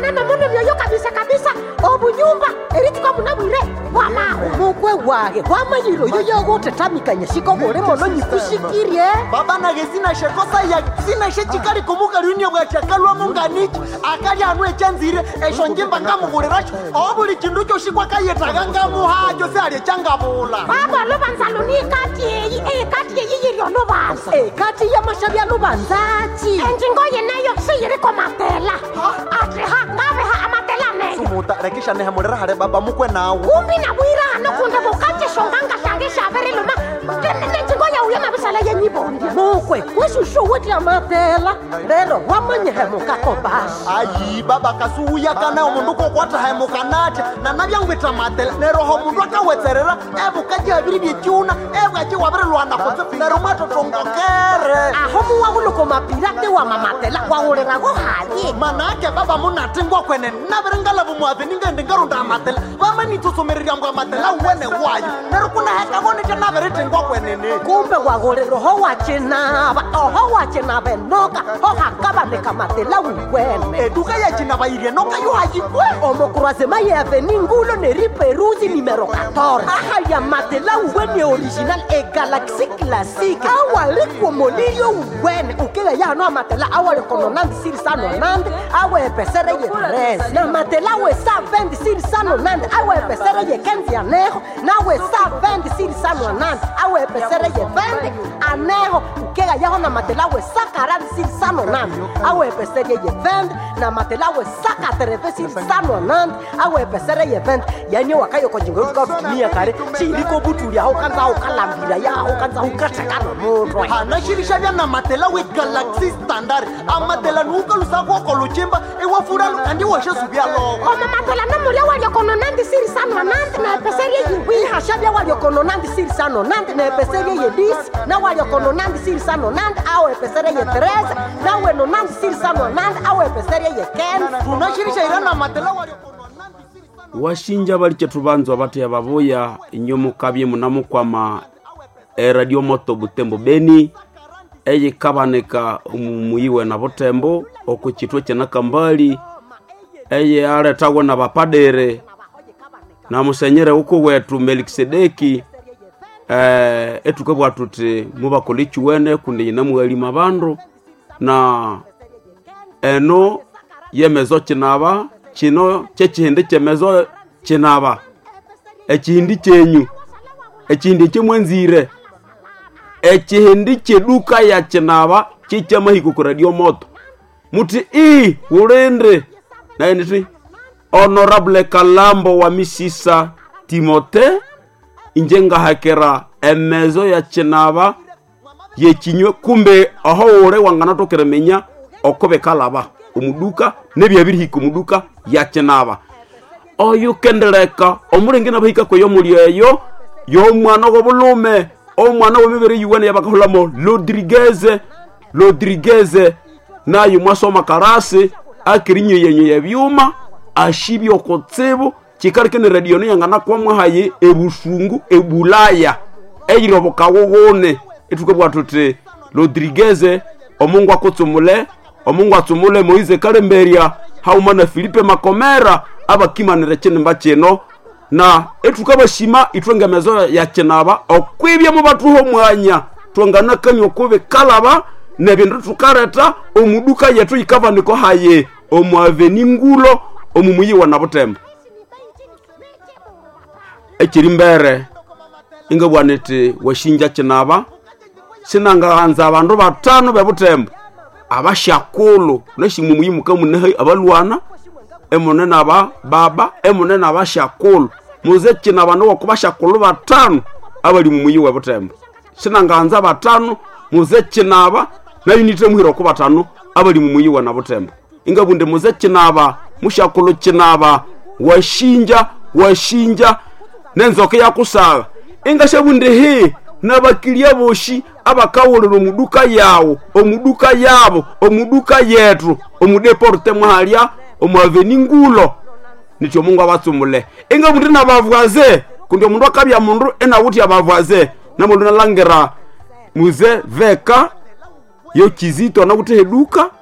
neno muno byoyo kabisa kabisa obunyumba erituka munabwire bwamahu mukwe wahe wamanyire oyo yogotetamikanya sikogore mono nyikusikirie baba nage sinashekosa ya sinashechikali kumuka liunia bwachakalwamo nganichi akali anu echanzire esho njimba ngamuguliracho obuli chindu choshikwa kayetaga ngamuhajo siali changabula baba lubanzalo ni ikati eyi eyikati eyi yiri olubanza ekati yamashabya lubanzachi enjingo yeneyo siyiriko matela ati ha ngabeha amatela neyo sumuta rekisha nehemulira hale baba mukwe nawo kumbi nabwirano kunde bukatishonganga shange shaberiluma nenjingo yauya mabisala yenyibondia mukwe wesushu weti amatela lero wamanyehemukako basi ayi baba kasuuya kana omundu kokwatahemukanatya nanabyangwita matele neroho mundu akawetserera ebukaji abiri byecyuna ebwaji wabirilwana kutse nero mwatotongokere aho muwawuluko mapirate wa mamatela wawulirago hayi manake baba munatingwa kwene nabiringalavu muaveni ngendi ngarunda amatela vamanitsusumiriryangu amatela uwene wayo nero kunahekavonete nabiritingwa kwenene kumbe wawuliraho wacinava oho wacinava enoka ho hakavaneka matela wiwene eduka yacinabairye nokayuhayikwe omokurasema yeveni ngulo neriperusi nimero 14 ahaya matela uwene original e galaxy classique awalikuomolilyo uwene ukega yano amatela awalekononandi siri sanonandi awepesere ye tres na matela we sa vendi siri sanonandi awepesere ye kenzi aneho nawe sa vendi siri sanonandi awepesere ye vendi aneho ukega yaho na matela we sa karandi siri sanonandi awepesere ye vendi na matela we sa katereve siri sanonandi awepesere ye vendi yani wakayokojingo tukarutumia kare chiliko butuli aho kanza ukalambira yaho kanza ukatekano mutwe hanashirisha vya na matela we galaxy standard amatela nuukalusakoko lucimba iwafuralu kandi washe suvyaloko omamatela namulya waliokono nandi siri sano nandi naepeserye yiwi hashavya waliokono nandi siri sano nandi naepeserye ye disi na waliokono nandi siri sano nandi awepeserye ye teresa naweno nandi siri sano nandi awepeserye ye kenzi tunashirisha ira na matela waliokono nandi siri sana washinja bali chetu banzwa bateya baboya inyo mukabye munamukwama eradio moto butembo beni eyikabanika muyiwe na butembo oku chitwe kyanakambali eye aletagwa na bapadere na musenyere uku wetu melikisedeki eh, etukabwa tuti mubakola ekiwene kundi yina muhalima bandu na eno yemezo kinaba kino kyekihindi kyemezo kinaba ekihindi kyenyu ekihindi kyemwenzire ekihindi kyeduka ya kinaba kikyamahiko ku radio moto muti i ulindi naye niti honorable kalambo wa misisa timote inje ngahakera emezo ya kinaba yekinywe kumbe aho ure wanganatokera menya okobe kalaba omuduka nebyabirihika omuduka ya kinaba oyu kendeleka omulenge nabahika kweyo muli eyo y'omwana w'obulume omwana w'emibiri yiwene yabakahulamo lodrigeze lodrigeze nayu mwasoma karasi akirinyeyenye ebyuma ashibya okutsibu kikalike ne radio niyangana kwamwahaye ebusungu ebulaya eyiri obukawuwune etukabwa tuti lodrigeze omungu akutsumule omungu atsumule moize kalemberia hauma na filipe makomera abakimanire kinimba kino na etukabashima itwengemezo ya kinaba okwibyamu batuho mwanya twanganakanywa okubi kalaba nebindu tukareta omuduka yetu yikavaniko haye omwaveni ngulo omumuyiwa na butembo ekiri mbere ingabwana iti washinja kinaba sinangahanza abandu batano bebutembo abashakulu nashimumuyi mukamuneha abalwana emune naba baba emune nabashakulu muze kina abandu boku bashakulu batano abali mumuyi webutembo sinangahanza batano muze kinaba nayunite muhira oku batano abali mumuyi wa na butembo ingabunde muze kinaba mushakulu kinaba washinja washinja nenzoka yakusaga ingashabunde he nabakilya boshi abakawulira omuduka yawo omuduka yabo omuduka yetu omudeporte mwahalya omwaveni ngulo nityo mungu abatsumule inga mundu nabavwaze kundi omundu akabya mundu enawuthi abavwaze namundu nalangira muze veka yo kizito anakuthi eduka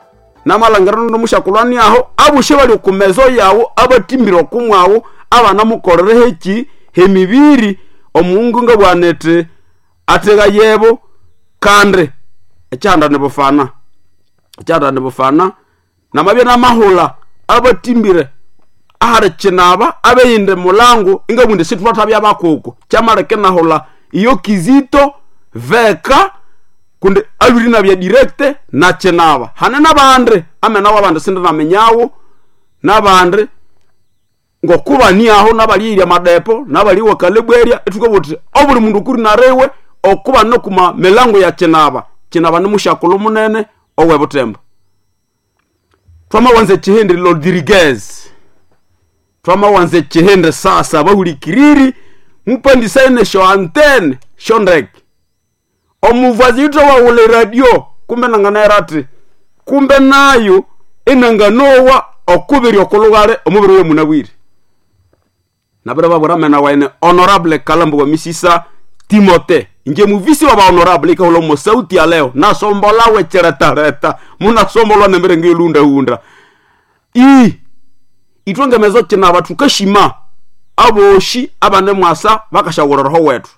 namalangirano nomushakulani aho abushe bali okumezo yawo abatimbire okumwawo abanamukolere heki hemibiri omungu nga bwanete atega yebo kandi ekyanda nibufana ekyanda nibufana namabye namahula abatimbire ahari kinaba abeyinde mulango ingabwinde situlwatabya bakoko kyamaleke nahula iyo kizito veka kundi abiri nabya direkte na kinaba hane nabandi amenawo abandi sindi namenyawo nabandi ngokubaniaho nabalirya madepo nabaliwa kalebwerya etuka buti obuli mundu kuri nariwe okuba nokuma milango ya kinaba kinaba nimushakulu munene owe butembo twamawanza ekihindi rodriguez twamawanza ekihindi sasa bahulikiriri mupandisaine sho antene sho ndeke omuvazi yito wawule radio kumbe nanganayirati kumbe nayo enanganowa okubiri okulugale omubiri we munabwire nabire babura mena waine honorable kalambo wa misisa timote nje muvisi wa bahonorable ikahula mo sauti ya leo nasombola wecheretareta munasombolwa nembere ngilundahunda i itwengemezo cinaba tukashima aboshi abane mwasa bakashawuriraho wetu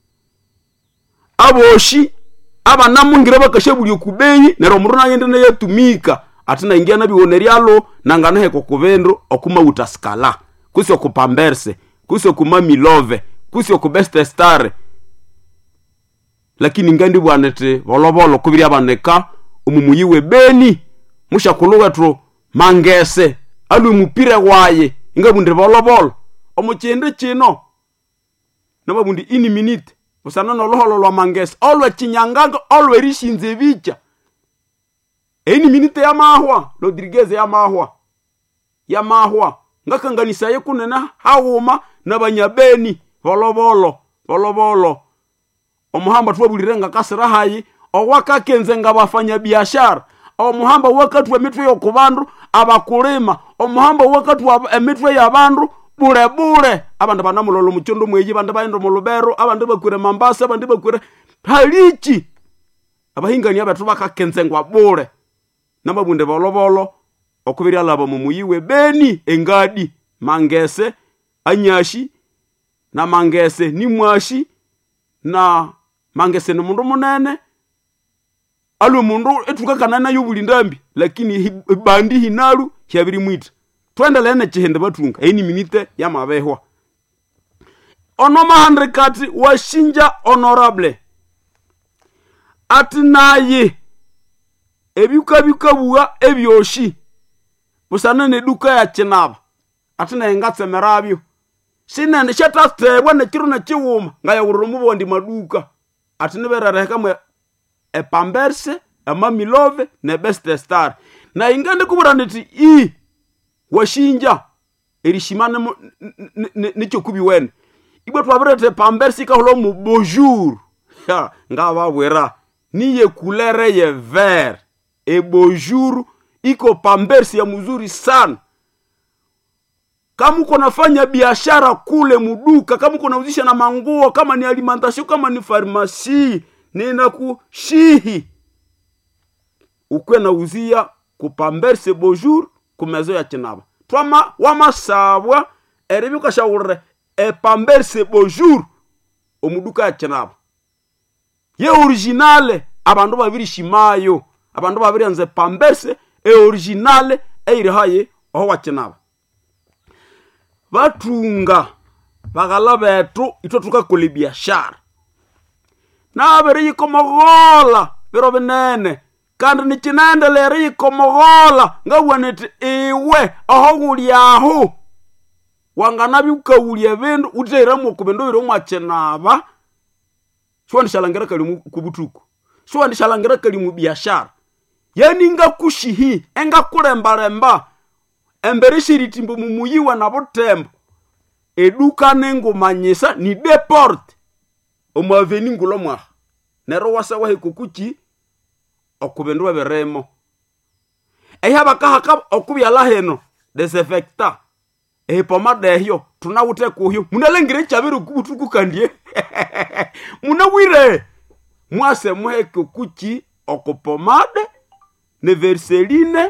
aboshi abanamungire bakashabulya kubeyi nero omundu nagende neyatumika ati naingia nabiwone lyalo nanganaheka okubendu okumauta skala kusi okupamberse kusi okumamilove kusi okubeste stare lakini ngandi bwanete bolobolo kubiri abaneka omumuyi we beni mushakulu wetu mangese alwe mupire waye ingabundire bolobolo omukyende kino nababundi ini minute busana noloholo lwa mangese olwe chinyanganga olwe rishinze bicha ini minute yamahwa rodriguez yamahwa yamahwa ngakanganisaye kunena hawuma nabanyabeni bolobolo bolobolo omuhamba twabulire nga kasira hayi owakakenze nga bafanyabiashara omuhamba wakatwa emitwe yokubandu abakulima omuhamba wakatwa emitwe yabandu bule bule abandu banamulola omuchondo mweyi bandu baenda mulubero abandu bakwire mambasa abandu bakwire haliki abahingani abetu bakakenzengwa bule namabunde bolobolo okubiri alaba mumuyiwe beni engadi mangese anyashi na mangese ni mwashi na mangese ni mundu munene alwe mundu etukakanana yobuli ndambi lakini hi- bandi hinalu hyabiri mwita twendelee nechihende batunga eyi ni minite yamabehwa ono mahandikati washinja honorable ati naye ebyukabikabuwa ebyoshi busana neduka ya kinaba ati naye ngatsemerabyo sinene shatastebwa nekiro nekiwuma ngayawurira omubondi maduka ati niberereheka mwe epamberse emamilove nebeste star naye ngandikubura niti i washinja erishima nemu- n- n- n- nichokubi wene ibwe twabirete pamberse ikahula mu bonjour Ya, ngababwira niye kulere ye ver e bonjour iko pamberse ya mzuri sana kama uko nafanya biashara kule muduka kama uko nauzisha na manguo kama ni alimentation kama ni farmasi nina kushihi ukwe nauzia kupamberse bonjour kumezo ya chinaba twama wamasabwa eribi ukashawurire epamberse bonjour omuduka ya chinaba ye originale abandu babirishimayo abandu babirianze pamberse e originale eiri haye oho wakinaba batunga baghala betu itwe tukakola ebiashara nabiri yikomogola biro binene kandi nikinendelere yikomogola ngabwaniti iwe aho guli aho wanganabi ukawulya ebindu uteiremu okubindu biri omwakinaba shiwandishalangira kali mu- kubutuku shiwandishalangira kali mu biashara yani ngakushihi engakulembalemba embere shiritimbo mumuyiwa na butembo eduka nengumanyisa ni deport omwaveni ngulo mwaha nero wasa wahekukuki okubindu ebirimo ehyabakahaka okubyala hino desinfecta ehipomada ehyo tunawute kuhyo munalengire ekyabiri okubutuku kandie munawire mwase muheke kuki okupomade ne verseline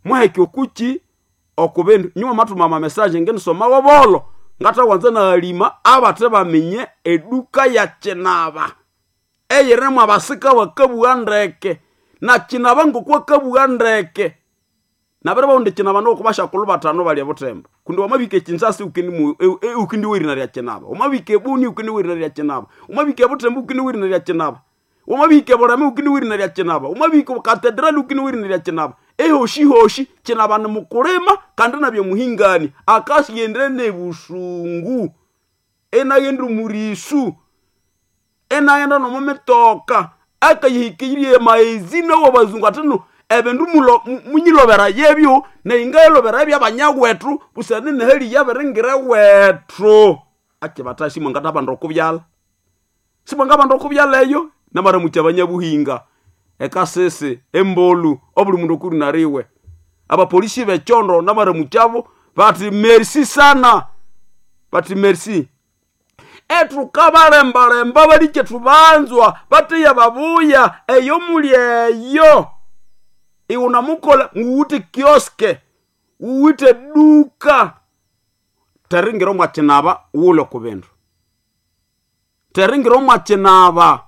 mwaheki okuchi okuvindu nyuma matumama mesaje ngenisoma wobolo ngatawanza naalima abate bamenye eduka ya chinaba eyiremu abasika bakabugha ndeke na chinaba ngokwakabugha ndeke nabere baundi chinaba nokubashakulu batano balya butembo kundi wamabika echinsasi ukindi e- e- ukindi wirina lya chinaba wamabika ebuni ukindi wirina lya chinaba wamabika ebutembo ukindi wirina lya chinaba wamabika eborame ukindi wirina lya chinaba wamabika katedrali ukindi wirina lya chinaba ehoshi hoshi chinaba ni mukulima kandi nabye muhingani akasiyendere nebusungu enayendi murisu enaghenda nomumitoka akayihikirie maezina wabazungu atino ebindu mulo- mu- munyilobera yebyo neingailobera ebyabanyawethu busani neheli yabiringire wethu akibata simwangata abandu okubyala simwanga abandu okubyala eyo namaramuki abanyabuhinga ekasisi embolu obuli mundu okuri nariwe abapolisi bechondo namaramuki abo bati merci sana bati merci ethuka balembalemba balikye thubanzwa batiya babuya eyo muli eyo iwuna mukola nguwute kioske uwite duka teringira omwachinaba wule kubindu teringira omwachinaba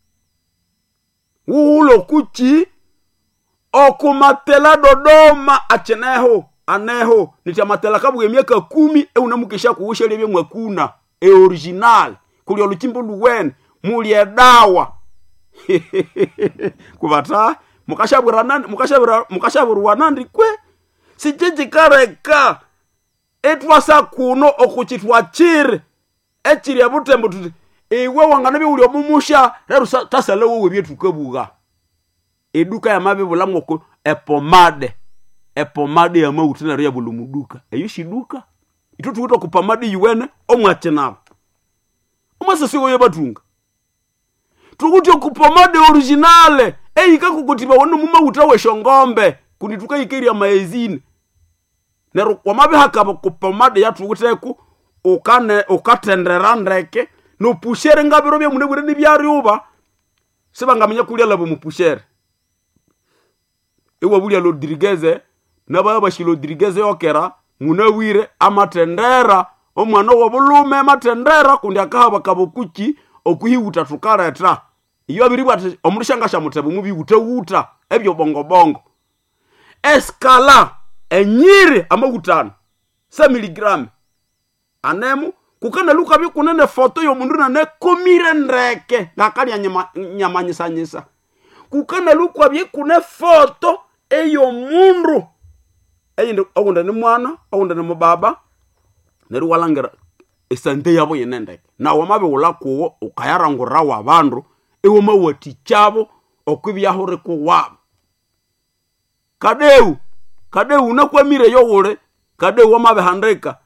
wuwule kuchi okumatela dodoma achineho aneho niti amatela kabwa emyaka kumi eunamukisha kuwushelya byemwakuna eoriginal kuli oluchimbo luwene muli edawa kuvata mukashaviriwa nandi kwe sichichikareka etwasa kuno okuchitwa chiri echiri ebutembo tuti iwe wangana biwuli omumusha rero sa- tasale wowe byetukabuga eduka yamabibulamu oku epomade epomade yamauti naro yabula muduka eyo shiduka ito tuwita okupamade yiwene omwachinaba omwasasiwoyo batunga tukuti okupomade originale eyika kukutiba wone mumauta weshongombe kundi tukaikerya maezini nero wamabihakaba kupomade yatukuteku ukane ukatendera ndeke nopushere ngabiro byamune bwire nibyariuba sibangamenya kulya labo mupushere iwe bulya lodirigeze nabaya bashi lodirigeze yokera munawire amatendera omwana wobulume amatendera kundi akahaba kabokuchi okuhiwuta tukaleta iyo abiribwa ati omundu shangasha mutebe mubiwutewuta ebyo bongobongo eskala enyiri amawutano sa miligramu anemu kukana luka bikunene foto yomundu nanekomire ndeke ngakalya nyama- nyamanyisanyisa kukana lukwa byekune foto eyomundu eyindi okunda ni mwana okunda ni mubaba neryo walangira esante yabo yenendeke nawe mabiwula kuwo ukayarangurira wa bandu iwamawatichabo okwibyahure kuwabo kadeu kadeu unakwamire yowule kadeu wamabihandika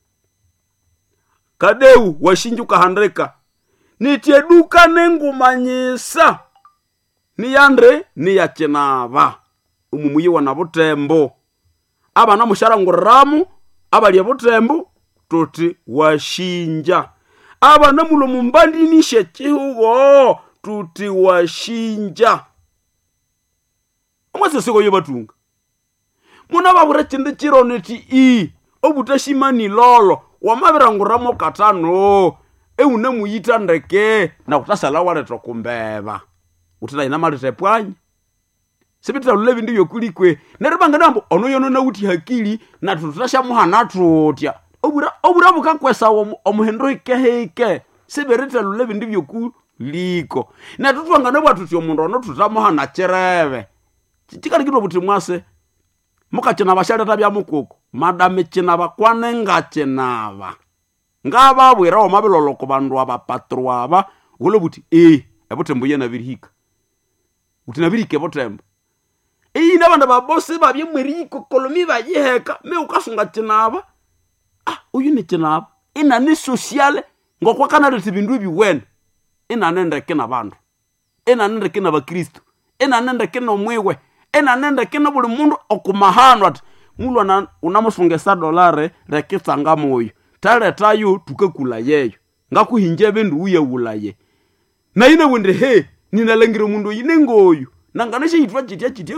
kadeu washinjuka handika nitie duka nengumanyisa niyandre niyachinava umumuyiwa na butembo abana musharanguriramu abalya butembo tuti washinja abana mulo mumbandinishe chihugo tuti washinja omwasesikoyo batunga muna babura chindi chiro niti i obutashimani lolo wamabiranguramo katano eune muyita ndeke nakutasala waleta kumbeba utila malete pwanya sibitila lule bindu byokulikwe nero banganambo ono yono nauti hakili natu tutashamuhana tutya obura obura bukakwesa omu- omuhendo ikeheike sibirita lule bindu byokuliko natu twangane bwatuti omundu ono tutamuhana chirebe chikalikitwa buti mwase mukachinava shaleta bya mukuku madame chinava kwane ngachinava ngavavwira omavilolo ku vandu ava patro ava vule vuti e evutembo ye navirihika vuti navirike vutembo ina vandu vavosi vavye mweriko kolomi vayiheka me ukasunga chinava ah uyu ni chinava inani sosiale ngokwakanaleti vindu eviwene inanendeke na vandu inanendeke na vakristu inanendeke nomwiwe inanendeke na vuli mundu okumahano ati mulwa na- unamusungesa dolare rekitsanga moyo taletayo tukakula yeyo ngakuhinja vindu uyewulaye naine wende he ninalangire mundu oyu nengoyu nanganishe yitwa chitya chitya kwe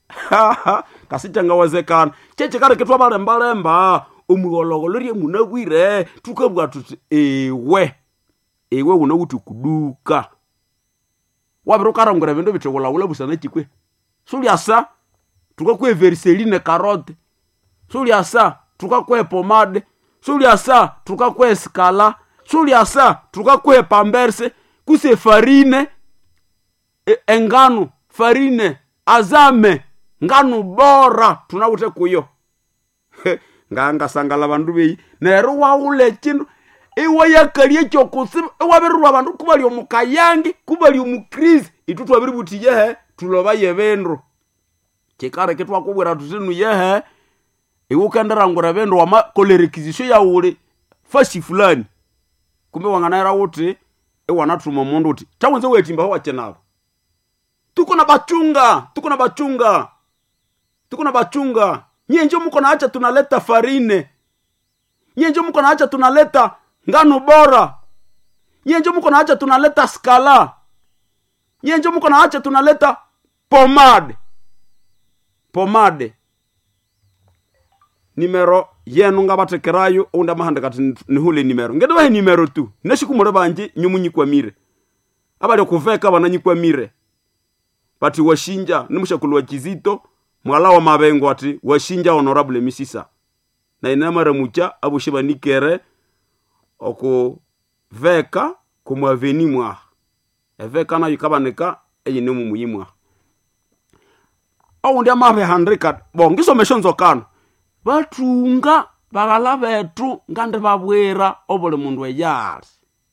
kasichangawezekana chechikareketwa balembalemba omughologolo rie munabwire tukabwa tuti ewe ewe unawuti kuduka wabiri ukarangura bindu bitiwulawula busana chikwe sulyasa tukakwe veriseline karote sulyasa tukakwe pomade sulyasa tukakwe skala sulyasa tukakwe pamberse kuse farine e, engano farine azame ngano bora tunawute kuyo ngangasangala bandu beyi nero waule chindu iwayakalie chokusiba iwabirirwa bandu kubali omukayangi kubali omukrisi itu twabiri buti yehe tuloba yebendu chikare twakubwira tutinu yehe iwe ukenderangura bendu wamakola rekizisio yauli fasi fulani kumbe wanganaira wuti iwanatuma mundu uti tawenze wetimba wachenavo tuko na bachunga tuko na bachunga tuko na bachunga nyie njo muko naacha tunaleta farine nyie njo muko naacha tunaleta ngano bora nyie njo muko naacha tunaleta skala nyie njo muko naacha tunaleta pomade pomade nimero yenu nga batekerayo ounda mahanda kati nihule nimero ngede bahe nimero tu neshikumure banje nyumunyikwa abali kuveka bananyikwamire bati washinja nimushakulu wa kizito mwala wa mabengo ati washinja honorable misisa na inamara mucha abushe banikere okuveka kumwaveni mwaha eveka nayo ikabanika eyine mumuyi mwaha oundi amabe handika bo ngisomesho nzokano batunga bagala betu ngandi babwira obuli mundu eyali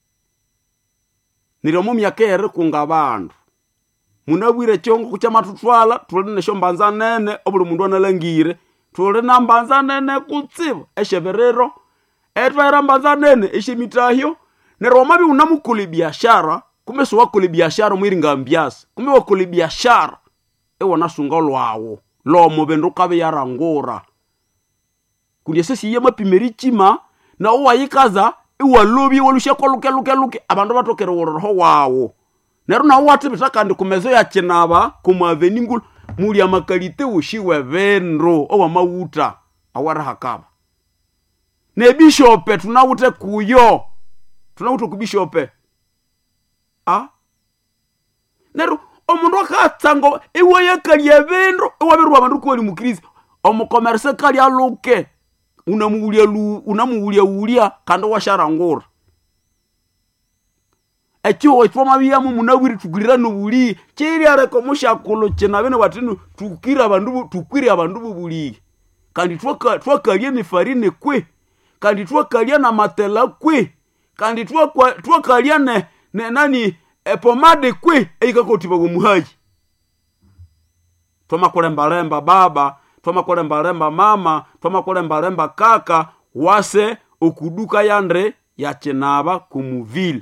niryo mu myaka eri kunga bandu munabwire chongo kya matutwala tuli nesho mbanza nene obuli mundu analangire tuli na mbanza nene kutsiba esheberero etwaira mbanza nene eshemitahyo neryo wamabi unamukuli biashara kumbe siwakuli biashara mwiringa mbyasi kumbe wakuli biashara iwanasunga lwawo lomo bindu kabe yarangura kundi esesiye mapimeri chima na uwayikaza iwalobye walusheko luke luke luke abandu batokere woroho wawo neryo nawo watibita kandi kumezo ya chinaba kumaveni ngulu muli amakalite ushiwe bindu owamawuta awarihakaba nebishope tunawute kuyo tunawute kubishope a neryo omundu akatsanga iwayakalia bindu iwabirwa bandu kuwali mukristo omukomerse kalya luke unamuwulya lu unamuwulya wulya kandi washarangura echiwo twamabiyamu munawiri tugirira nobuli chiryareka mushakulu chinabene batinu tukira abandu tukwire abandu bubuli kandi twaka- twakalya nefarine kwe kandi twakalya na matela kwe kandi twakwa- twakalya ne, ne nani epomade kwe eikakotiba gomuhaji twamakulembalemba baba twamakulembalemba mama twamakulembalemba kaka wase okuduka yandre yachinaba kumuvile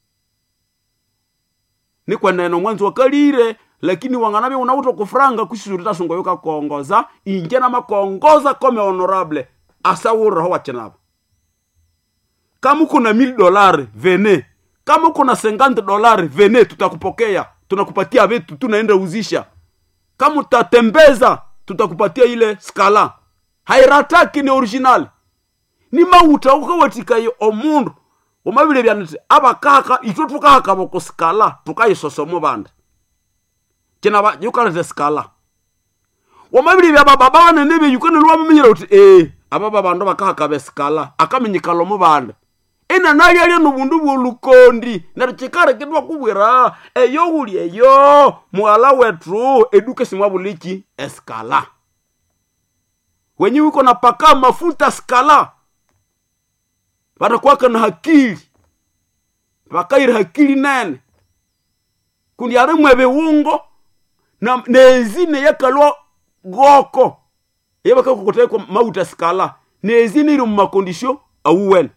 nikwenene mwanzi wakalire lakini wanganabye unauta kufranga kusisurita sungo yukakongoza inje namakongoza kome honorable asawuriraho wachinaba kama kuna mil dolari vene kama kuna senganti dolari vene tutakupokea tunakupatia vitu tunaenda uzisha kama utatembeza tutakupatia ile skala hairataki ni original ni mauta ukawatikayo omundu omabile byaniti abakaka itwe tukahakaba ku skala tukayisosomo bandi kina yukalete skala wamabili bya baba banene be yukene lwamamenyera uti ee aba babandu bakahakaba eskala akamenyikala omu bandi ina nali alya nobundu bwolukondi neryo kikareketwa kubwira eyo wuli eyo mwala wetu eduka simwabuliki eskala wenye wiko na paka mafuta skala batakwaka na hakili bakaire hakili nene kundi arimwe biwungo na nezine yakalwa goko yebakakokotaiko mauta skala nezine iri mumakondisio awuwene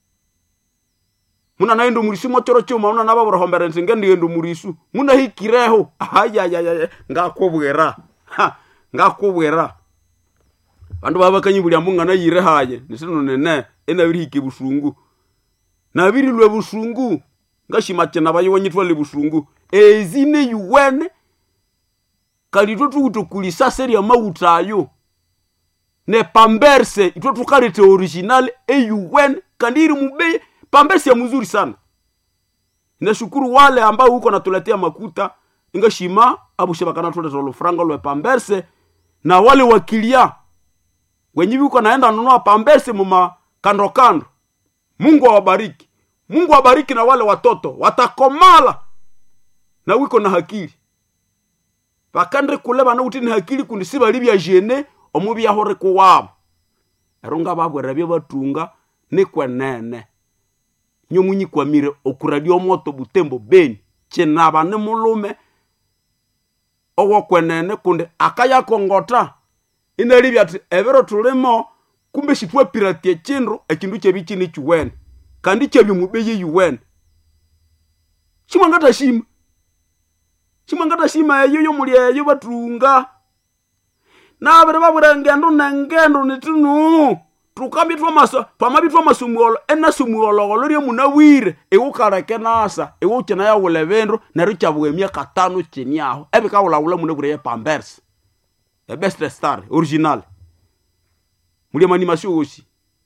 muna naendo murisu mochoro chuma una nababurahombere nti ngendigendo murisu muna hikireho ayayaya ngakubwira Ha, ngakubwira bandu babakanyibulya mbunga nayire haye nisino nene enabirihike busungu nabirilwe busungu ngashima chena bayiwanyitwale busungu ezine yuwene kandi itwe tukutokulisa seri ya mauta ayo ne pamberse itwe tukalete original eun kandi iri mubei pamberse ya mzuri sana nashukuru wale ambao huko natuletea makuta ingashima abushe bakanatuleta lufranga lwe pamberse na wale wakilia wenye viko naenda nunua pamberse muma kando kando mungu awabariki mungu awabariki na wale watoto watakomala na wiko na hakili bakandre kule bana uti ni hakili kundi si bali bya jene omu byahore kuwabo erunga babwera byo batunga ni kwenene nyomunyi kwamire okuradio moto butembo beni chinaba ni mulume owo kwenene kundi akayakongota inalibya ati ebiro tulimo kumbe shitwapiratie chindu ekindu kyebi chini chiwene kandi kyebi mubeyi yuwene shimwangata shima shimwangata shima eyo yomuli eyo batunga nabere babwira ngendo nengendo nitinu tukambye twamaso twamabye twamasumuolo enasumuologolo lyo munawire iwukaleke nasa iwukina yawula bindu neryo kyabwa emyaka tano chini aho ebikawulawula munabwire ye pambers ebest star original muli amanimation osi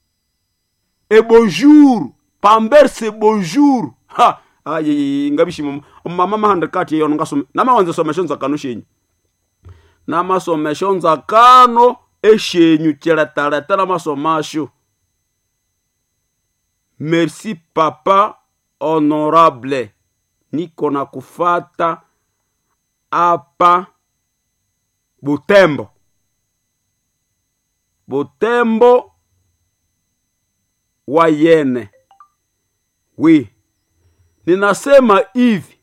ebonjour pambers ebonjour ha ayi ngabishima mama mahanda kati yono ngasome namawanza somesho nzakano shenyu namasomesho nzakano eshenyu chiletaleta namasomasho merci papa honorable niko na kufata apa butembo butembo wa yene wi ninasema hivi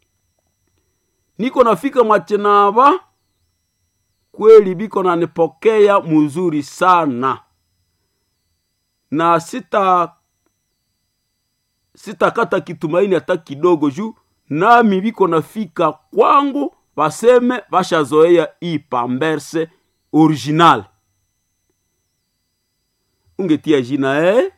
niko nafika mwachinava kweli biko nanipokea muzuri sana na sita sitakata kitumaini hata kidogo juu nami biko nafika kwangu baseme bashazoea hii pamberse original ungetia jina eh?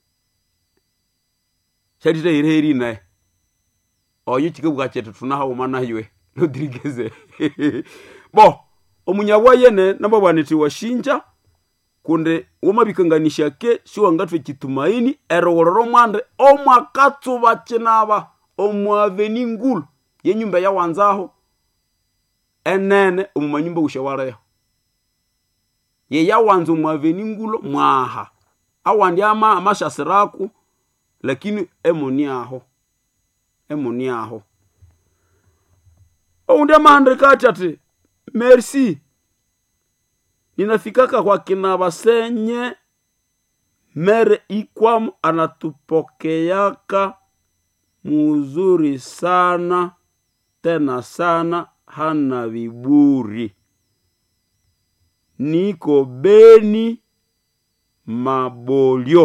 shatitahiriheri eh? oyo chikebuka chetu tunahauma naywe lodirigeze bo omunyabwa yene nabo bwaniti washinja kunde womabikanganisha ke siwangatwe kitumaini erowolero mwande omwakatsuba chinaba omwaveni ngulu yenyumba yawanzaho enene omumanyumba ushewaleho yeyawanza omwaveni ngulo mwaha awandi ama amashasiraku lakini emoni aho emoni aho oundi amahande kati ati merci ninafikaka kwa kina basenye mere ikwam anatupokeaka muzuri sana tena sana hana viburi niko beni mabolyo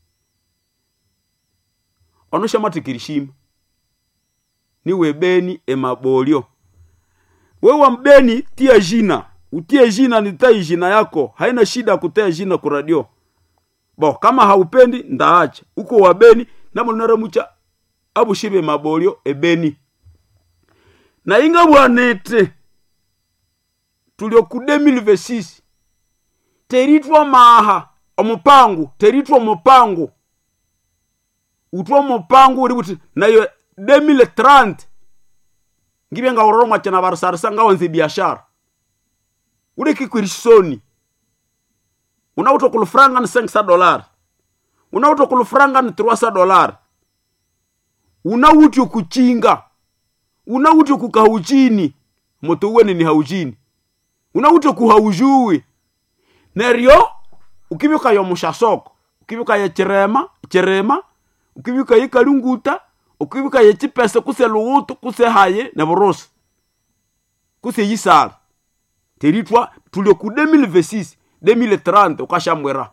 onoshamatikirishimu niwe beni emabolyo wewa mbeni tia jina utie jina nitai jina yako haina shida kutea jina ku radio bo kama haupendi ndaacha uko wabeni namonaramucha abushibe mabolyo ebeni na inga bwanete tulio ku 2026 teritwa maha omupangu teritwa omupangu utwa omupangu uri buti nayo 2030 ngibye ngauroro mwachana varusarisa ngawanze biashara ule kikwirisoni unauta kulufranga ni senkisa dolari unauta kulufranga ni truasa dolari unauti kuchinga unauti kukahujini moto uweni ni haujini unauti kuhaujuwi neryo ukibyuka yomusha soko ukibyuka ye chirema chirema ukibyuka ye kalunguta ukibyuka ye chipese kuse luwutu kuse haye ne burusi kuse yisala teritwa tuli ku 2026 2030 ukashambwera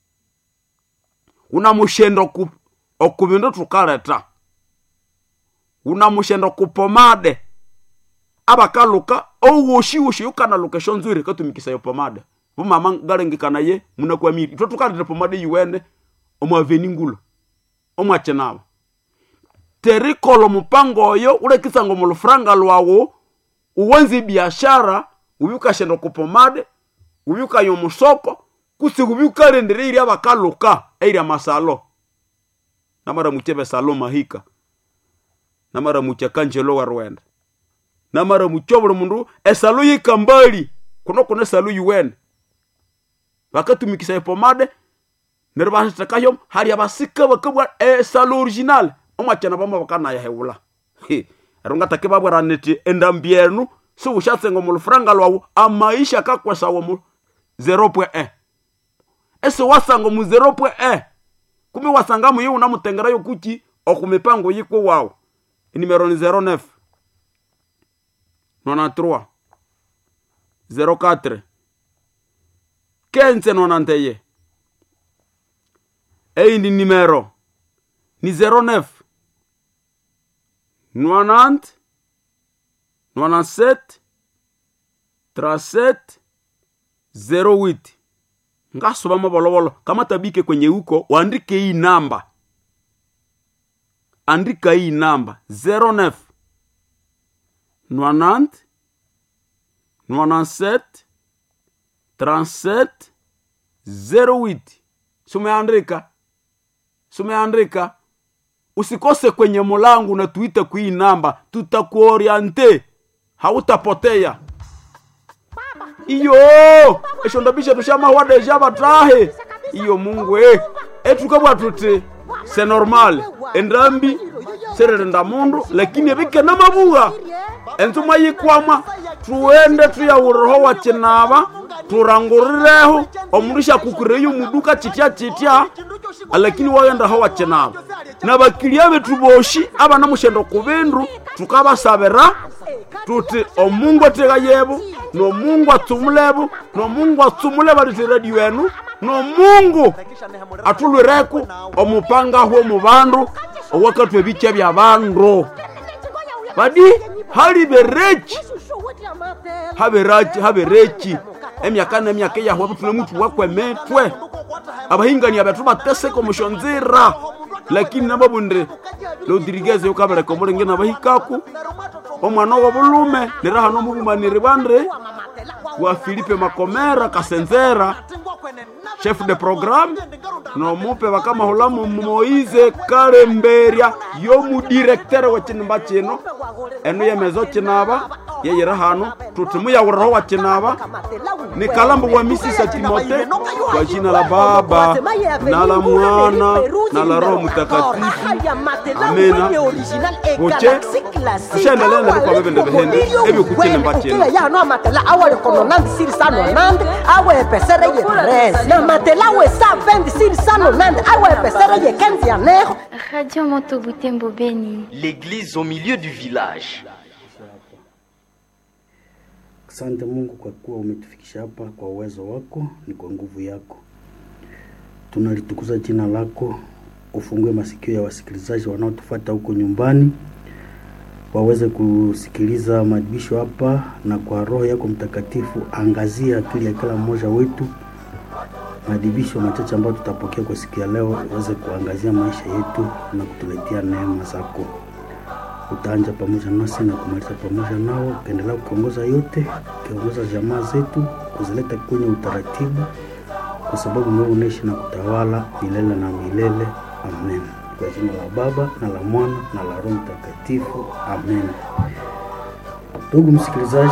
una mushendo ku okubindu tukaleta una mushendo ku pomade abakaluka owoshiwoshi ukanaluka eshonzwire katumikisa yo pomade vumama ngalengekana ye munakwamiri itwe tukaleta pomade yiwene omwaveni ngulo omwachenava terikolo mupango oyo ulekisanga mulufuranga lwawo uwenzi biashara ubyukashenda kupomade ubyukanya omusoko kusi ubyukalendere iria bakaluka eiria masalo namara muchebe salo mahika namara mucha kanjelo warwenda namara mucho buli mundu esalo yikambali kuno kuna esalo yuwene bakatumikisa epomade neryo basitekayo hari abasika bakabwa esalo original omwachana bama bakanayahewula ero ngatake babwera niti endambi enu siwushatsenga omulufuranga lwawu amaisha kakwesawo mu 0.1 esi wasanga mu 0.1 kumi wasanga muyi unamutengerayo kuchi okumipango yiko wawu inimero ni 09 93 04 15 nonanteye eyindi nimero ni 09 90 97 37 08 ngasuba mabolobolo kama tabike kwenye huko waandike hii namba andika hii namba 09 90 97 37 08 sumeandika sumeandika usikose kwenye mulangu na tuite kui namba tutakuoriente hautapotea iyo eshondabisha tushamahuwa deja batahe iyo mungu e etukabwa tuti se normal endambi sererenda mundu lakini ebike namabuga enzuma yikwama tuende tuyawurireho wakinaba turangurireho omundu shakukureyo muduka chitya chitya lakini wagendaho wakinaba nabakilia betu boshi abana mushendo kubindu tukabasabira tuti omungu atega yebu nomungu atsumulebu nomungu atsumule baliti radio enu nomungu atulwireku omupangahu omu bandu owakatwa ebicha bya bandu badi hali berechi haberachi haberechi emyaka nemyaka eyahwa butune mutu wakwemetwe abahingania betu bateseka omushonzira lakini nababunde lodirigeze ukabeleka omulenge nabahikaku omwana wobulume niraha nomubumaniri bande wa filipe makomera kasenzera chef de programme nomupe bakamahulamu moise kalemberia yomudirektere wekinimba kino enu yemezo kinaba yeyira hano tuti muyawuriraho wa kinaba ni kalambu wa misisa timote kwa jina la baba na la mwana na la roho mtakatifu amena buche tushendelea nalikwa bebende behende ebikukinimba kino yano amatela awalekono nandi siri sano nandi awepesere ye tres na matela we sa vendi siri sano nandi awepesere ye kenzi ya neho Radio Motobutembo Beni. L'église au milieu du village. Asante Mungu kwa kuwa umetufikisha hapa kwa uwezo wako, ni kwa nguvu yako. Tunalitukuza jina lako, ufungue masikio ya wasikilizaji wanaotufuata huko nyumbani, waweze kusikiliza maadibisho hapa, na kwa Roho yako Mtakatifu angazia akili ya kila mmoja wetu. Maadibisho machache ambayo tutapokea kwa siku ya leo iweze kuangazia maisha yetu na kutuletea neema zako utaanja pamoja nasi na kumaliza pamoja nao, ukaendelea kuongoza yote, ukiongoza jamaa zetu, kuzileta kwenye utaratibu, kwa sababu wewe unaishi na kutawala milele na milele. Amen. Kwa jina la Baba na la Mwana na la Roho Mtakatifu. Amen. Ndugu msikilizaji,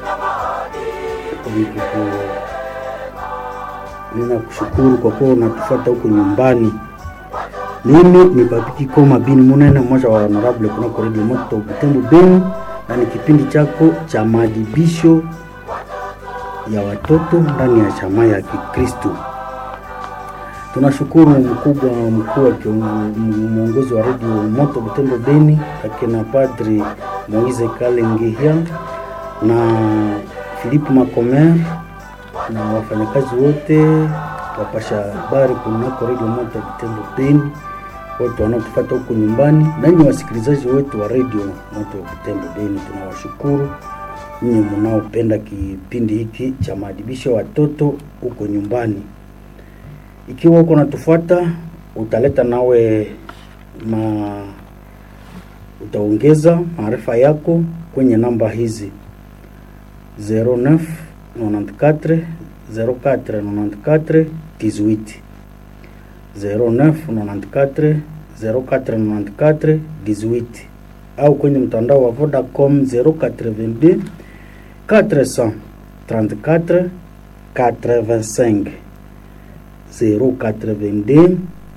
nikuku- ninakushukuru kwa kuwa unatufuata huko nyumbani. Mimi ni Papiki Koma Bini Munene, mmoja wa honorable kunako Radio Moto Butembo Beni, na ni kipindi chako cha maadibisho ya watoto ndani ya chama ya Kikristo. Tunashukuru mkubwa mkuu wa kiongo- m- mwongozi wa Radio Moto Butembo Beni, akina Padri Moise Kalengehia na Philippe Macomer na wafanyakazi wote wapasha habari kunako Radio Moto Butembo Beni, wote wanaotufuata huko nyumbani, nanyi wasikilizaji wetu wa Radio Moto Butembo Beni, tunawashukuru nyinyi mnaopenda kipindi hiki cha maadibisho ya watoto huko nyumbani. Ikiwa uko natufuata, utaleta nawe ma utaongeza maarifa yako kwenye namba hizi 09 94 04 94 18 09 94 04 94 18 au kwenye mtandao wa Vodacom 082 434 85 082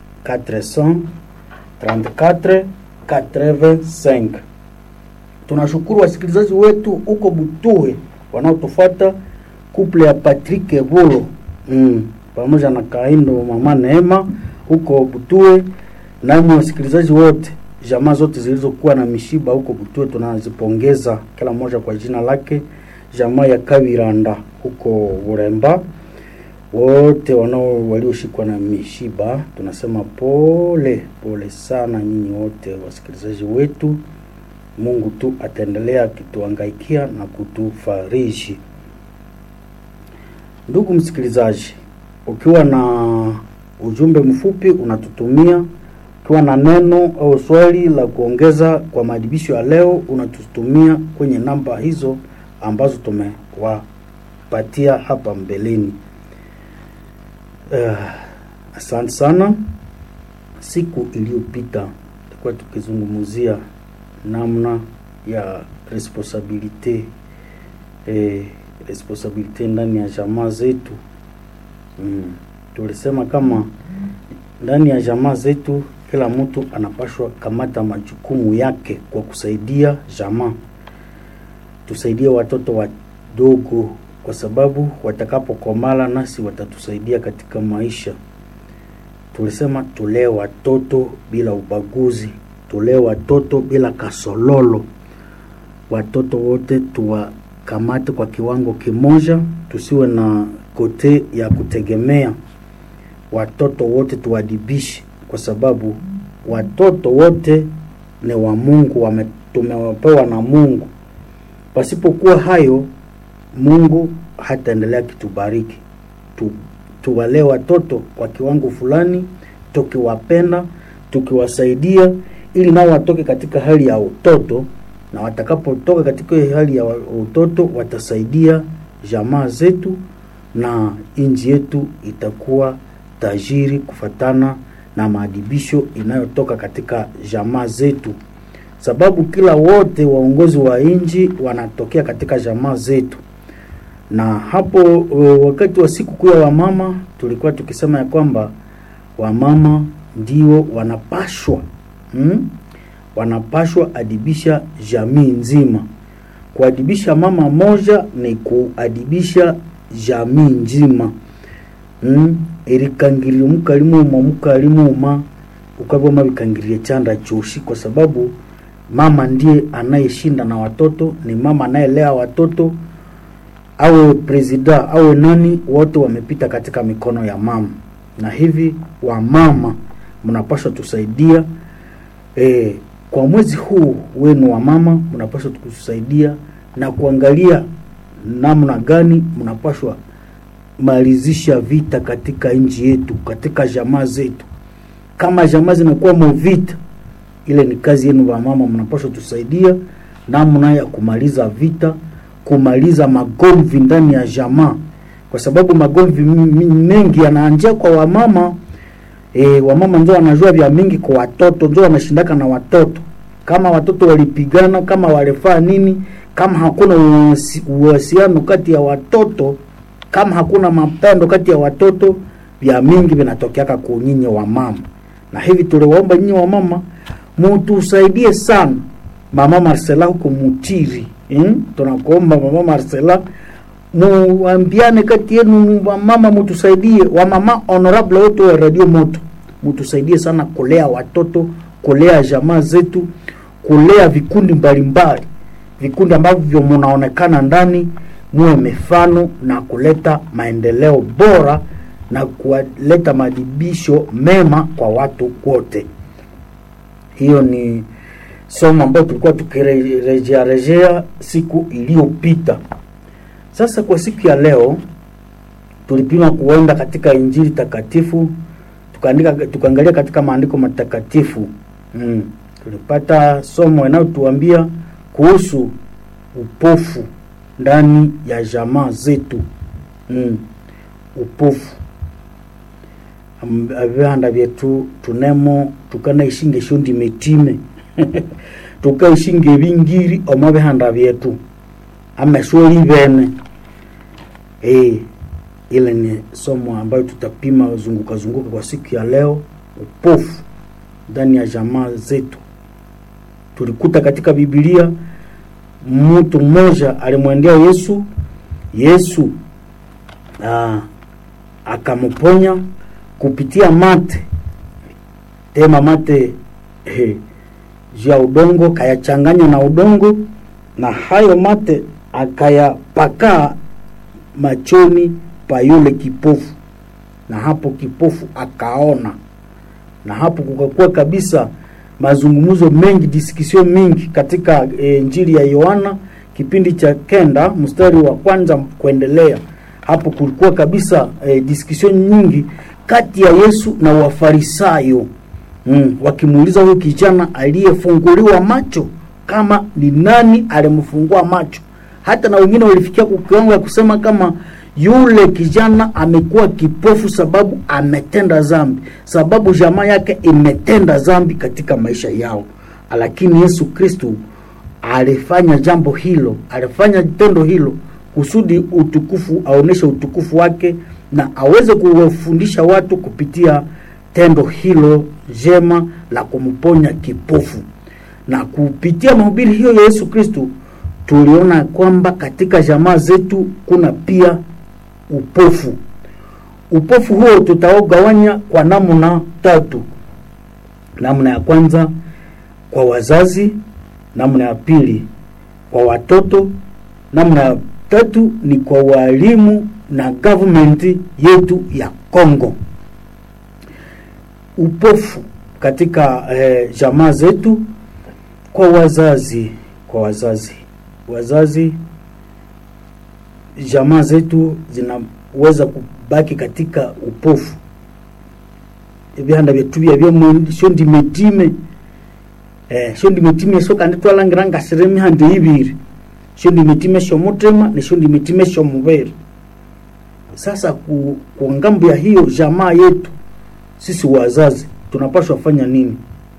434 85. Tunashukuru wasikilizaji wetu huko Butuhe wanaotufuata kuple ya Patrick Ebulo mm, pamoja na Kaindo mama Neema huko Butuhe, nami wasikilizaji wote jamaa zote zilizokuwa na mishiba huko Butuhe tunazipongeza kila mmoja kwa jina lake. Jamaa ya Kaviranda huko Uremba, wote wanao walioshikwa na mishiba tunasema pole pole sana nyinyi wote wasikilizaji wetu. Mungu tu ataendelea akituangaikia na kutufariji. Ndugu msikilizaji, ukiwa na ujumbe mfupi unatutumia, ukiwa na neno au swali la kuongeza kwa maadibisho ya leo unatutumia kwenye namba hizo ambazo tumewapatia hapa mbeleni. Uh, asante sana. Siku iliyopita tulikuwa tukizungumzia namna ya responsabilite eh, responsabilite ndani ya jamaa zetu mm. Tulisema kama ndani ya jamaa zetu kila mtu anapashwa kamata majukumu yake kwa kusaidia jamaa, tusaidie watoto wadogo, kwa sababu watakapokomala nasi watatusaidia katika maisha. Tulisema tulee watoto bila ubaguzi, tulee watoto bila kasololo, watoto wote tuwakamate kwa kiwango kimoja, tusiwe na kote ya kutegemea. Watoto wote tuwadibishe, kwa sababu watoto wote ni wa Mungu, wame tumewapewa na Mungu. Pasipokuwa hayo, Mungu hataendelea kitubariki. Tu, tuwalee watoto kwa kiwango fulani, tukiwapenda, tukiwasaidia ili nao watoke katika hali ya utoto, na watakapotoka katika hali ya utoto watasaidia jamaa zetu na nchi yetu itakuwa tajiri kufatana na maadibisho inayotoka katika jamaa zetu, sababu kila wote waongozi wa nchi wanatokea katika jamaa zetu. Na hapo wakati wa siku kuu ya wamama tulikuwa tukisema ya kwamba wamama ndio wanapashwa hmm? wanapashwa adibisha jamii nzima. Kuadibisha mama moja ni kuadibisha jamii nzima mm? erikangirira mukalimuma mukalimuma ukaboma bikangirie chanda choshi, kwa sababu mama ndiye anayeshinda na watoto, ni mama anayelea watoto, awe presida awe nani, wote wamepita katika mikono ya mama, na hivi wamama mnapaswa tusaidia e, kwa mwezi huu wenu wa mama mnapaswa kusaidia na kuangalia namna gani mnapaswa malizisha vita katika nchi yetu, katika jamaa zetu. Kama jamaa zinakuwa movita, ile ni kazi yenu wa mama, mnapaswa tusaidia namna ya kumaliza vita, kumaliza magomvi ndani ya jamaa, kwa sababu magomvi mengi yanaanzia kwa wamama. E, wamama ndio wanajua vya mingi kwa watoto, ndio wanashindaka na watoto. Kama watoto walipigana, kama walifaa nini, kama hakuna uhusiano kati ya watoto kama hakuna mapendo kati ya watoto, vya mingi vinatokeaka kwa nyinyi wa mama. Na hivi tuliwaomba nyinyi wa mama mutusaidie sana. Mama Marcela huko Mutiri, hmm? tunakuomba mama Marcela, muambiane kati yenu wa mama, mutusaidie wa mama honorable wote wa Radio Moto, mutusaidie sana kulea watoto, kulea jamaa zetu, kulea vikundi mbalimbali, vikundi ambavyo munaonekana ndani muwe mifano na kuleta maendeleo bora na kuleta maadibisho mema kwa watu wote. Hiyo ni somo ambayo tulikuwa tukirejea rejea siku iliyopita. Sasa kwa siku ya leo tulipima kuenda katika Injili takatifu tukaandika tukaangalia katika maandiko matakatifu mm. Tulipata somo inayotuambia kuhusu upofu ndani ya jamaa zetu mm. upofu Am- avihanda vyetu tunemo tukanaishinga eshondi metime tukaishinga ebingiri omo bihanda vyetu amesweli bene e, ile ni somo ambayo tutapima zunguka zunguka kwa siku ya leo upofu ndani ya jamaa zetu tulikuta katika bibilia mtu mmoja alimwendea yesu yesu aa, akamponya kupitia mate tema mate eh, juu ya udongo kayachanganya na udongo na hayo mate akayapakaa machoni pa yule kipofu na hapo kipofu akaona na hapo kukakuwa kabisa mazungumzo mengi diskisio mingi katika e, njiri ya yohana kipindi cha kenda mstari wa kwanza kuendelea hapo kulikuwa kabisa e, diskisio nyingi kati ya yesu na wafarisayo mm, wakimuuliza huyu kijana aliyefunguliwa macho kama ni nani alimfungua macho hata na wengine walifikia kwa kiwango ya kusema kama yule kijana amekuwa kipofu sababu ametenda zambi sababu jamaa yake imetenda zambi katika maisha yao lakini yesu kristu alifanya jambo hilo alifanya tendo hilo kusudi utukufu aoneshe utukufu wake na aweze kuwafundisha watu kupitia tendo hilo jema la kumponya kipofu na kupitia mahubiri hiyo ya yesu kristu tuliona kwamba katika jamaa zetu kuna pia upofu upofu huo tutaogawanya kwa namna tatu namna ya kwanza kwa wazazi namna ya pili kwa watoto namna ya tatu ni kwa walimu na government yetu ya congo upofu katika eh, jamaa zetu kwa wazazi kwa wazazi wazazi jamaa zetu zinaweza kubaki katika upofu ebihanda byetu byabye shondi metime eh, shondi metime so kandi twalangira ngasire emihanda ibiri shondi metime shomutima ne shondi metime shomubere sasa ku, kwa ngambo ya hiyo jamaa yetu sisi wazazi tunapaswa fanya nini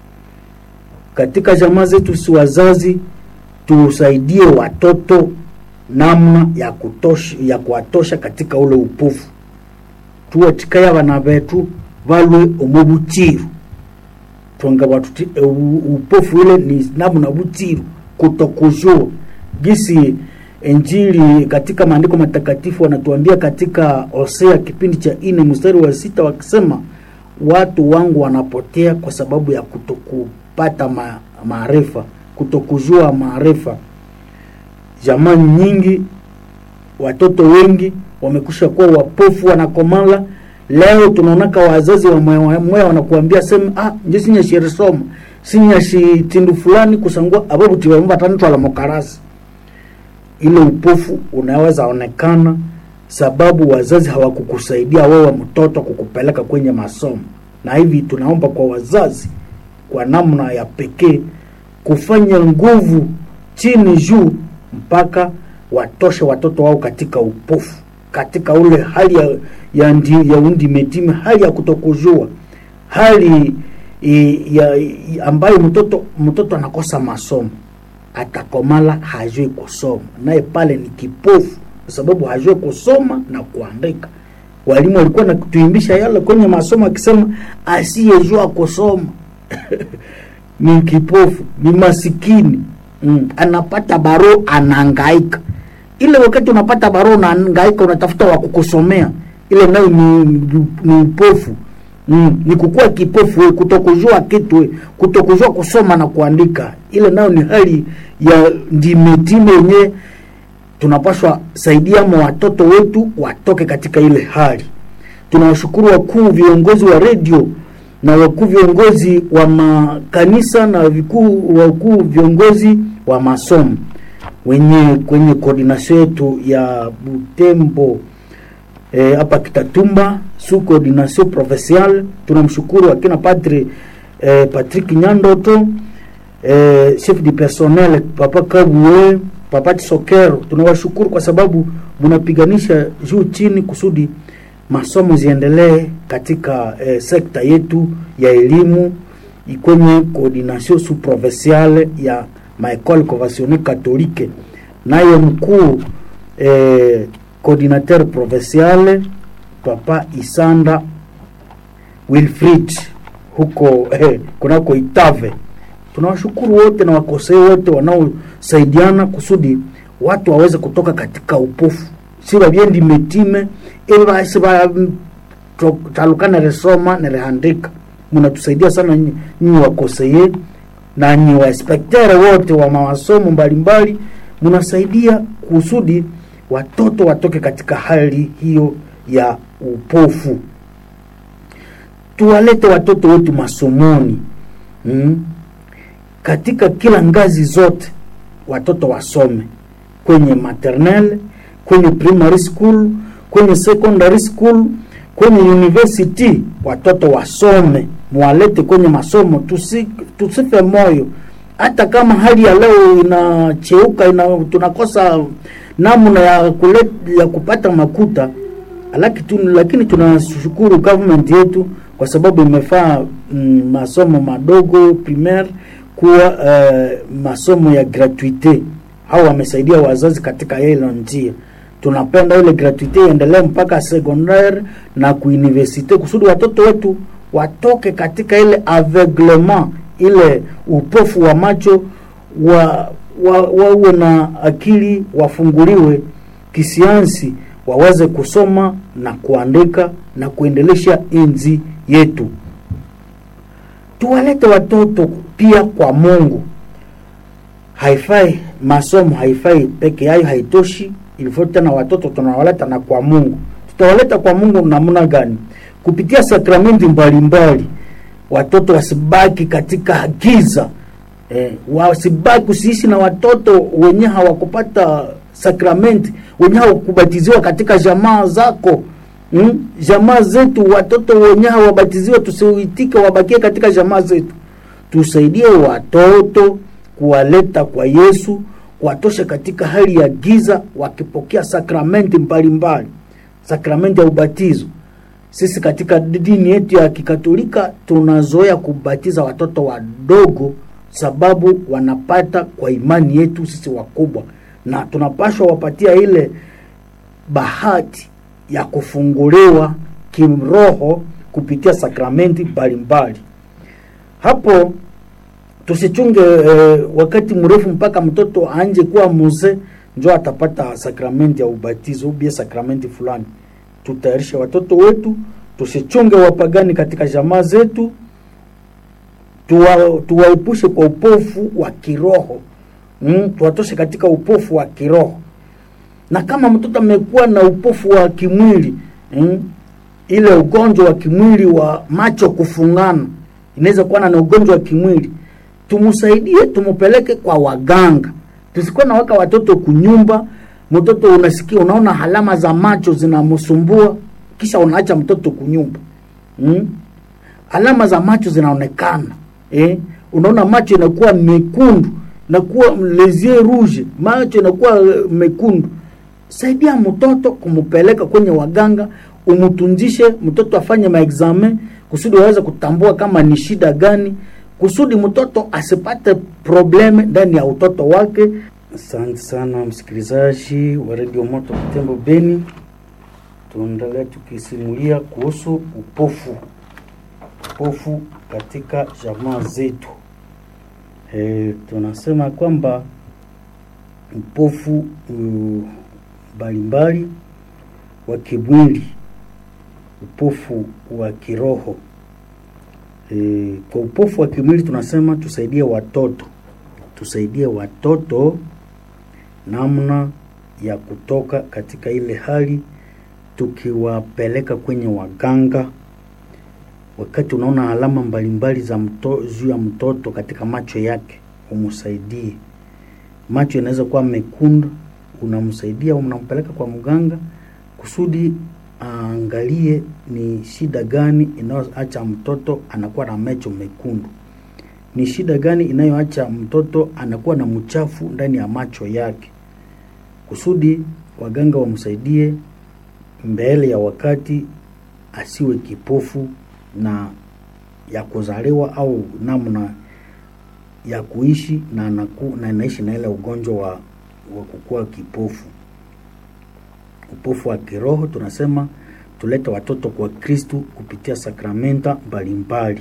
katika jamaa zetu sisi wazazi tusaidie watoto namna ya kutosha ya kuwatosha katika ule upofu tuwatikaya bana betu balwe omu butiru twanga batuti e, u- upofu ile ni namna butiru kutokujua gisi injili katika maandiko matakatifu wanatuambia katika hosea kipindi cha ine mstari wa sita wakisema watu wangu wanapotea kwa sababu ya kutokupata ma, maarifa kutokujua maarifa jamaa nyingi watoto wengi wamekusha kuwa wapofu wanakomala leo tunaonaka wazazi wamweya wanakuambia sema ah nje sinyashirisoma sinyashi tindu fulani kusangua ababuti bambatanitwala mukarasi ile upofu unaweza onekana sababu wazazi hawakukusaidia wewe mtoto kukupeleka kwenye masomo na hivi tunaomba kwa wazazi kwa namna ya pekee kufanya nguvu chini juu mpaka watoshe watoto wao katika upofu katika ule hali ya, ya, ndi, ya undi metime hali ya kutokujua hali i, ya, i, ambayo mtoto mtoto anakosa masomo atakomala hajui kusoma naye pale ni kipofu kwa sababu hajui kusoma na kuandika walimu walikuwa natuimbisha yale kwenye masomo akisema asiyejua kusoma ni kipofu ni masikini mm. anapata baro anaangaika ile wakati unapata baro unaangaika unatafuta wa kukusomea ile nayo ni, ni, ni upofu mm. ni kukuwa kipofu we, kutokujua kitu we, kutokujua kusoma na kuandika ile nayo ni hali ya ndimetime yenyewe tunapaswa saidiamo watoto wetu watoke katika ile hali tunawashukuru wakuu viongozi wa redio na wakuu viongozi wa makanisa na vikuu wakuu viongozi wa masomo wenye kwenye koordinasio yetu ya butembo hapa e, kitatumba su coordination provinciale tunamshukuru akina padre e, patrick nyandoto e, chef du personnel papa kabue Papati Sokero, tunawashukuru kwa sababu mnapiganisha juu chini kusudi masomo ziendelee katika eh, sekta yetu ya elimu kwenye coordination sous provinciale ya maecole conventionnelle catholique, naye mkuu eh, coordinateur provinciale Papa Isanda Wilfrid huko eh, kunako Itave. Tunawashukuru wote na wakosei wote wanaosaidiana kusudi watu waweze kutoka katika upofu, si babyendi metime ili basi ba to- taluka neresoma nerehandika. Mnatusaidia sana nyi- nyinyi wakoseye na nyi wainspektere wote wa mawasomo mbalimbali, mnasaidia kusudi watoto watoke katika hali hiyo ya upofu tuwalete watoto wetu masomoni mm? katika kila ngazi zote watoto wasome kwenye maternelle kwenye primary school kwenye secondary school kwenye university watoto wasome mwalete kwenye masomo tusi, tusife moyo hata kama hali ya leo inacheuka ina, tunakosa namna ya, kulet, ya kupata makuta Laki tu, lakini tunashukuru government yetu kwa sababu imefaa mm, masomo madogo primaire kuwa uh, masomo ya gratuite au wamesaidia wazazi katika hilo njia. Tunapenda ile gratuite iendelee mpaka secondaire na kuuniversite kusudi watoto wetu watoke katika ile aveuglement, ile upofu wa macho wa wa- wawe na akili wafunguliwe kisiansi waweze kusoma na kuandika na kuendelesha enzi yetu. Tuwalete watoto pia kwa Mungu. Haifai masomo, haifai peke yayo, haitoshi. Ilifo tena watoto tunawaleta na kwa Mungu. Tutawaleta kwa Mungu namna gani? Kupitia sakramenti mbalimbali, watoto wasibaki katika giza eh, wasibaki usiishi na watoto wenye hawakupata sakramenti wenye hawakubatiziwa katika jamaa zako mm? jamaa zetu watoto wenye hawabatiziwa tusiuitike wabakie katika jamaa zetu tusaidie watoto kuwaleta kwa yesu kuwatosha katika hali ya giza wakipokea sakramenti mbalimbali sakramenti ya ubatizo sisi katika dini yetu ya kikatolika tunazoea kubatiza watoto wadogo sababu wanapata kwa imani yetu sisi wakubwa na tunapashwa wapatia ile bahati ya kufunguliwa kimroho kupitia sakramenti mbalimbali hapo tusichunge eh, wakati mrefu mpaka mtoto anje kuwa mzee njo atapata sakramenti ya ubatizo ubie sakramenti fulani tutayarishe watoto wetu tusichunge wapagani katika jamaa zetu tuwa- tuwaepushe kwa upofu wa kiroho mm, tuwatoshe katika upofu wa kiroho na kama mtoto amekuwa na upofu wa kimwili mm, ile ugonjwa wa kimwili wa macho kufungana inaweza kuwa na ugonjwa wa kimwili tumsaidie tumupeleke kwa waganga tusikuwa naweka watoto kunyumba mtoto unasikia unaona alama za macho zinamsumbua kisha unaacha mtoto kunyumba mm? alama za macho zinaonekana eh? unaona macho inakuwa mekundu inakuwa lesie rouge macho inakuwa eh, mekundu saidia mtoto kumpeleka kwenye waganga umtunzishe mtoto afanye maexamen kusudi waweze kutambua kama ni shida gani kusudi mtoto asipate probleme ndani ya utoto wake asante sana msikilizaji wa redio moto kitembo beni tuendelea tukisimulia kuhusu upofu upofu katika jamaa zetu e, tunasema kwamba upofu uh, mbalimbali wa kimwili upofu wa kiroho e, kwa upofu wa kimwili tunasema tusaidie watoto tusaidie watoto namna ya kutoka katika ile hali tukiwapeleka kwenye waganga wakati unaona alama mbalimbali za mto, juu ya mtoto katika macho yake umsaidie macho inaweza kuwa mekundu unamsaidia unampeleka kwa mganga kusudi aangalie ni shida gani inayoacha mtoto anakuwa na macho mekundu ni shida gani inayoacha mtoto anakuwa na mchafu ndani ya macho yake kusudi waganga wamsaidie mbele ya wakati asiwe kipofu na ya kuzaliwa au namna ya kuishi na anaku, na anaishi na ile ugonjwa wa, wa kukua kipofu upofu wa kiroho tunasema tulete watoto kwa kristu kupitia sakramenta mbalimbali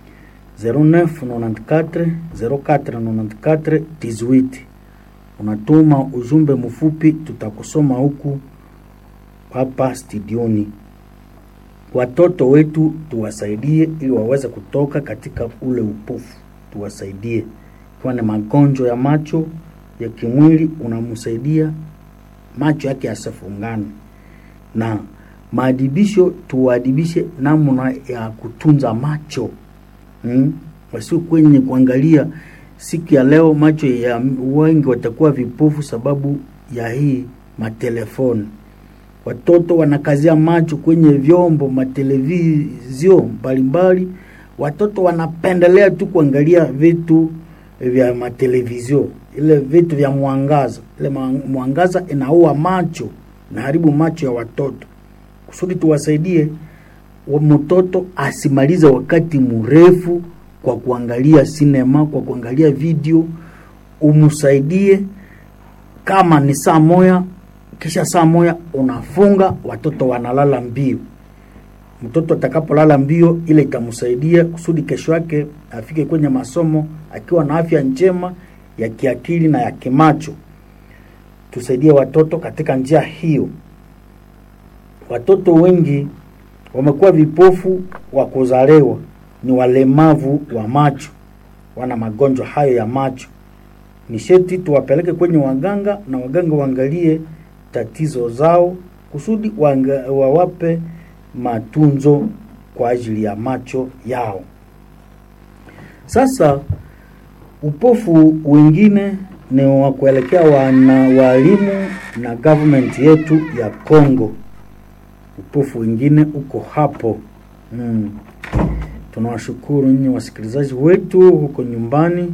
0994 0494 18 unatuma ujumbe mfupi tutakusoma huku hapa studioni watoto wetu tuwasaidie ili waweze kutoka katika ule upofu tuwasaidie ikiwa ni magonjwa ya macho ya kimwili unamsaidia macho yake yasifungane na maadibisho tuwaadibishe namna ya kutunza macho mm? wasio kwenye kuangalia siku ya leo macho ya wengi watakuwa vipofu sababu ya hii matelefoni watoto wanakazia macho kwenye vyombo matelevizio mbalimbali watoto wanapendelea tu kuangalia vitu vya matelevizio ile vitu vya mwangaza ile mwangaza inaua macho naharibu macho ya watoto kusudi tuwasaidie mtoto asimalize wakati mrefu kwa kuangalia sinema kwa kuangalia video umsaidie kama ni saa moya kisha saa moya unafunga watoto wanalala mbio mtoto atakapolala mbio ile itamsaidia kusudi kesho yake afike kwenye masomo akiwa na afya njema ya kiakili na ya kimacho tusaidie watoto katika njia hiyo watoto wengi wamekuwa vipofu wa kuzaliwa ni walemavu wa macho wana magonjwa hayo ya macho ni sheti tuwapeleke kwenye waganga na waganga waangalie tatizo zao kusudi wanga, wawape matunzo kwa ajili ya macho yao sasa upofu wengine ni wa kuelekea wana walimu na government yetu ya Congo. Upofu wengine uko hapo mm. Tunawashukuru nyinyi wasikilizaji wetu huko nyumbani.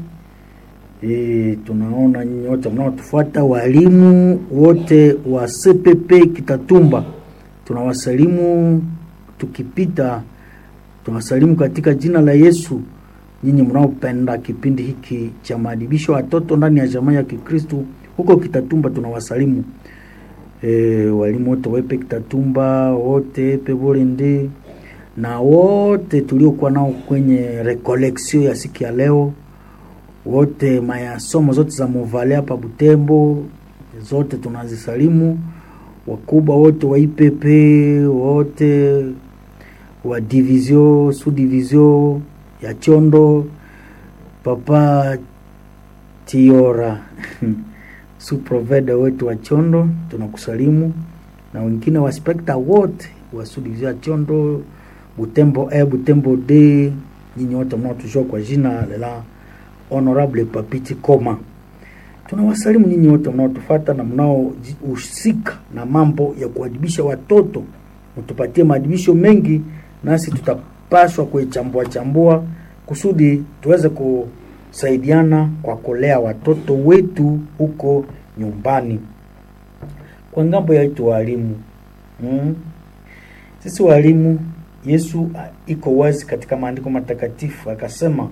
E, tunaona nyinyi wote mnaotufuata, walimu wote wa CPP Kitatumba, tunawasalimu tukipita, tunawasalimu katika jina la Yesu nyinyi mnaopenda kipindi hiki cha maadibisho watoto ndani ya jamaa ya Kikristu huko Kitatumba, tunawasalimu e, walimu wote wepe Kitatumba wote pevolende na wote tuliokuwa nao kwenye recollection ya siku ya leo, wote mayasomo zote za Muvale hapa Butembo, zote tunazisalimu wakubwa wote wa IPP wote wa division sous division ya Chondo, Papa Tiora suproveda wetu wa Chondo, tunakusalimu na wengine wa spekta wote wa sudivizio ya Chondo, Butembo e Butembo d nyinyi wote mnaotujua kwa jina la Honorable Papiti Koma, tunawasalimu nyinyi wote mnaotufata na mnaohusika na mambo ya kuadibisha watoto, mtupatie maadibisho mengi, nasi tutapaswa kuichambua chambua kusudi tuweze kusaidiana kwa kulea watoto wetu huko nyumbani. Kwa ngambo yetu walimu, mm, sisi walimu, Yesu iko wazi katika maandiko matakatifu akasema,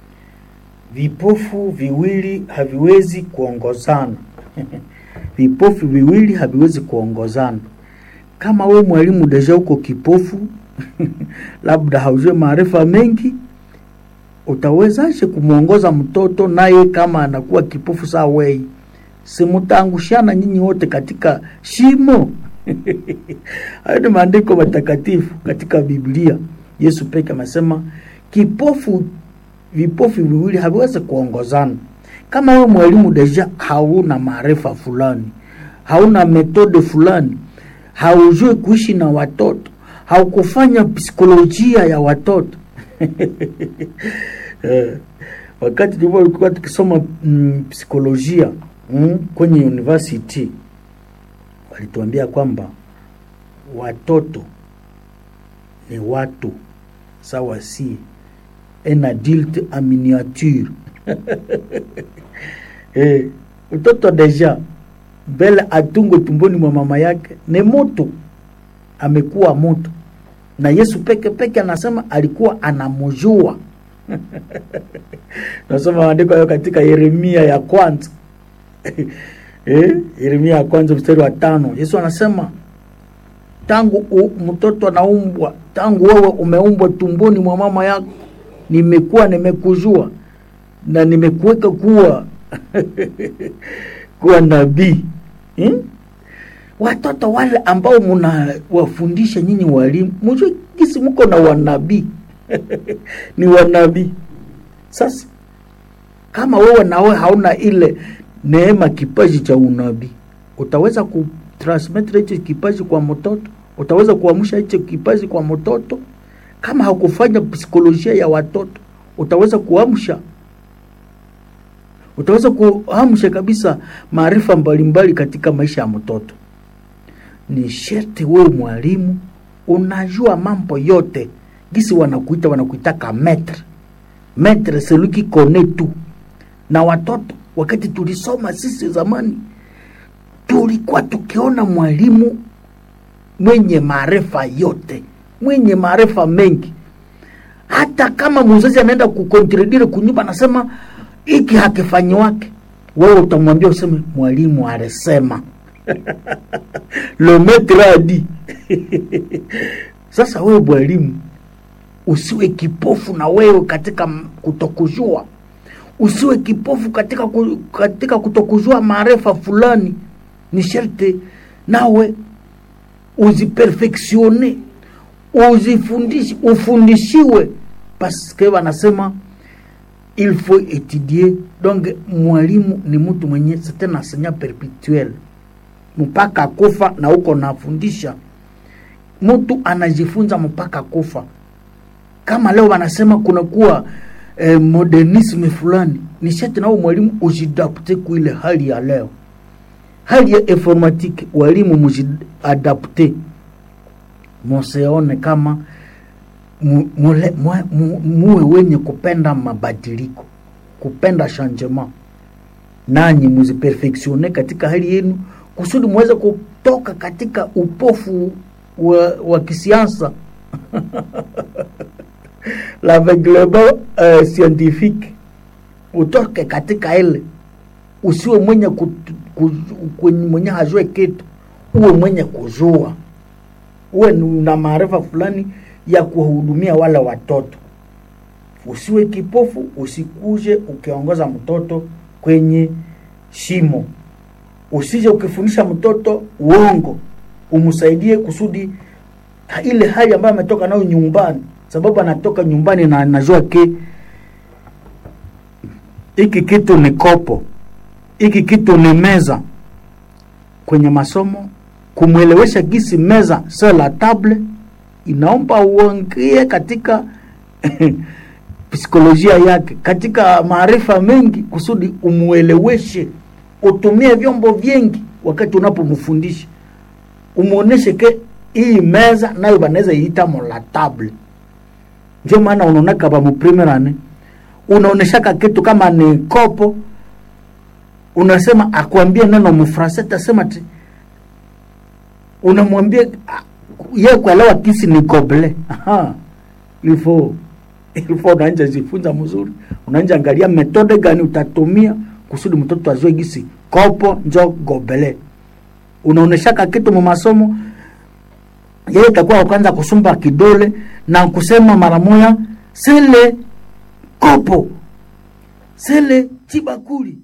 vipofu viwili haviwezi kuongozana vipofu viwili haviwezi kuongozana. Kama we mwalimu deja uko kipofu labda haujue maarifa mengi, utawezaje kumwongoza mtoto naye kama anakuwa kipofu saa wei? Simutaangushana nyinyi wote katika shimo. Hayo ni maandiko matakatifu katika Biblia. Yesu peke amesema kipofu, vipofu viwili haviwezi kuongozana. Kama wewe mwalimu deja hauna maarifa fulani, hauna metode fulani, haujui kuishi na watoto, haukufanya psikolojia ya watoto eh, wakati tulikuwa tukisoma mm, psikolojia mm, kwenye university walituambia kwamba watoto ni watu sawa, si un adulte en miniature eh, mtoto deja mbele atungwe tumboni mwa mama yake ni moto amekuwa moto na yesu peke peke anasema alikuwa anamjua nasoma maandiko hayo katika yeremia ya kwanza eh? yeremia ya kwanza mstari wa tano yesu anasema tangu u, mtoto anaumbwa tangu wewe umeumbwa tumboni mwa mama yako nimekuwa nimekujua na nimekuweka kuwa kuwa nabii hmm? watoto wale ambao mnawafundisha nyinyi walimu mjue kisi mko na wanabii ni wanabii sasa kama wewe nawe hauna ile neema kipaji cha unabii utaweza kutransmit hicho kipaji kwa mtoto utaweza kuamsha hicho kipaji kwa mtoto kama hakufanya psikolojia ya watoto utaweza kuamsha utaweza kuamsha kabisa maarifa mbalimbali katika maisha ya mtoto ni sherti wewe mwalimu unajua mambo yote gisi wanakuita wanakuitaka metre metre celui qui connaît tout na watoto wakati tulisoma sisi zamani tulikuwa tukiona mwalimu mwenye maarifa yote mwenye maarifa mengi hata kama mzazi anaenda kukontredire kunyumba anasema hiki hakifanyiwake wewe utamwambia useme mwalimu alisema le maître a dit sasa wewe mwalimu usiwe kipofu na wewe katika m- kutokujua usiwe kipofu katika, ku, katika kutokujua maarifa fulani ni sharti nawe uziperfectione uzifundishe ufundishiwe paske wanasema il faut étudier donc mwalimu ni mtu mwenye c'est un enseignant perpetuel mpaka kufa na huko nafundisha mtu anajifunza mpaka kufa kama leo wanasema kunakuwa eh, modernisme fulani ni shati nao mwalimu ujidapte kuile hali ya leo hali ya informatique walimu mujiadapte museone kama mu- mule- mwe- mu- muwe wenye kupenda mabadiliko kupenda changement nanyi muziperfectione katika hali yenu kusudi muweze kutoka katika upofu wa, wa kisiasa l'aveuglement uh, scientifique utoke katika ile usiwe mwenye kut- ku- ku- mwenye hajue kitu uwe mwenye kujua uwe ni- na maarifa fulani ya kuwahudumia wale watoto usiwe kipofu usikuje ukiongoza mtoto kwenye shimo usije ukifundisha mtoto uongo umsaidie kusudi ha- ile hali ambayo ametoka nayo nyumbani sababu anatoka nyumbani na anajua ke hiki kitu ni kopo hiki kitu ni meza kwenye masomo kumwelewesha gisi meza sio la table inaomba uongie katika psikolojia yake katika maarifa mengi kusudi umueleweshe utumie vyombo vingi wakati unapomfundisha umuoneshe ke hii meza nayo banaweza iita mola table ndio maana unaonaka bamuprimerane unaoneshaka kitu kama ni kopo unasema akwambie neno mfrase tasema ti unamwambia ah, ye kuelewa kisi ni goble Aha. ilifo ilifo unaanja jifunza mzuri unaanja angalia metode gani utatumia kusudi mtoto azue gisi kopo njo gobele unaoneshaka kitu mu masomo yeye itakuwa kwanza kusumba kidole na kusema mara moya sele kopo sele chibakuli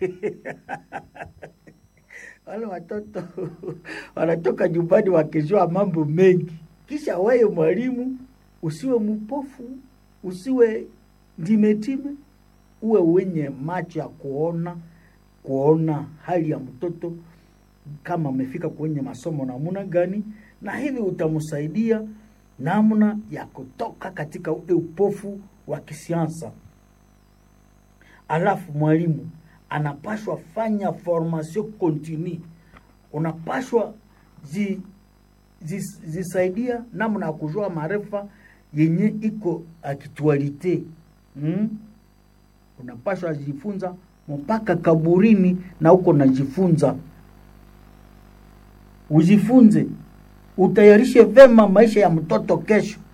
wale watoto wanatoka nyumbani wakijua mambo mengi kisha wewe mwalimu usiwe mpofu usiwe ndimetime uwe wenye macho ya kuona kuona hali ya mtoto kama amefika kwenye masomo namna gani na hivi utamsaidia namna ya kutoka katika ule upofu wa kisiansa alafu mwalimu anapashwa fanya formation continue unapashwa zi, zi, zisaidia namna ya kujua maarifa yenye iko aktualite mm? unapashwa jifunza mpaka kaburini na uko najifunza ujifunze, utayarishe vema maisha ya mtoto kesho.